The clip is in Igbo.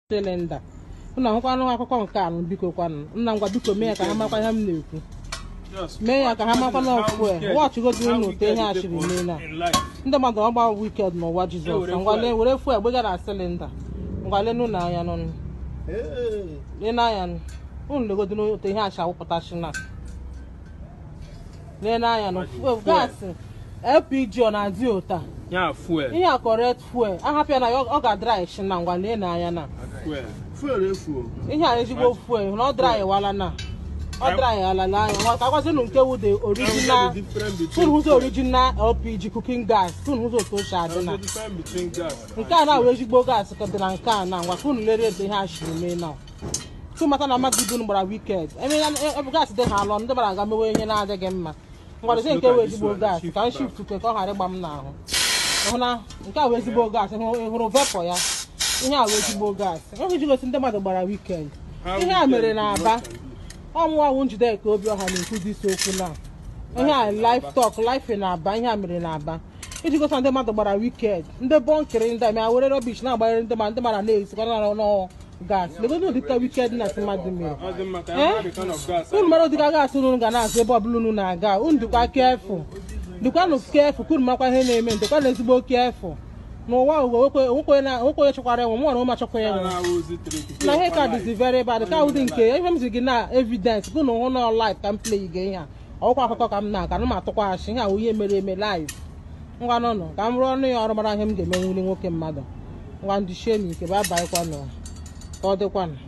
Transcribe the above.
silinda ụnụ ahụkwanụ akụkọ nke anụ biko kwanụ nna m gwa biko mee ya ka ha makwa ihe m na-ekwu mee ya ka ha makwa na ọfue wọchịgodi ụnụ ụtọ ihe a chiri mee na ndị mmadụ ọgba wiked n'ụwa jizọs ngwale were fuel gbega na silinda ngwale n'ụlọ anya n'ọnụ lee n'anya nụ ụnụ legodi n'ụtọ ihe acha wụpụtachi na lee n'anya nụ fuel gaasị lpg ọ na-adị ụta ya fuel ihe a correct fuel ahapịa na ya ọ ga-adry shi na ngwa lee n'anya na fuel fuel efuo ihe a ezigbo fuel na ọ dry wala na ọ dry ala n'anya nwa ka gwazinu nke wu the original tun hụzọ original lpg cooking gas tun hụzọ otu oche adị na nke a na-awụ ezigbo gas ka dị na nke a na ngwa tun lere etu ihe a shiri mee na tu mata na mmadụ ibu gbara wiked eme ya ebe gas dị ha alọ ndị gbara aga mewe ihe na-adịghị mma ngwadozi nke wụ ezigbo gas ka m shift ke ka ọ ghara ịgba m n'ahụ hụ na nke a wụ ezigbo gas ị hụrụ vepọ ya ihe a wụ ezigbo gas enweghị iji gosi ndị mmadụ gbara wikend ihe a mere na aba ọmụwawụ njideka obi ọha na-ekwuzi isi okwu na ihe a life talk life na aba ihe a mere na aba iji gosi na ndị mmadụ gbara wikend ndị bọnkịrị ndị ma were rọbish na-agbanyere ndị ma ndị mara na-esikwa n'ọnụ gas legodo ụdịka wikend na mmadụ mere unu mara ụdịka gas unu ga na-azụ ebe ọbụla unu na-aga unu dịkwa kefu dịkwanụ kefu ka unu makwa ihe na-eme dịkwa na ezigbo kefu n'ụwa ugo nwoke onye chọkwara enwe mụ na ụma chọkwa enwe na ihe ka dịzi very bad ka ụdị nke ihe m zi gị na evidence ka unu hụ na live ka m play gị ihe a ọkwa akụkọ ka m na-aga na m atụkwaghachi ihe a wụ ihe mere eme live ngwa n'ụlọ ka m rụọ ọnụ ya ọrụ mara ihe m ga-eme nwuli nwoke mmadụ ngwa ndị shie n'ike ba baịkwanụ ka ọ dịkwanụ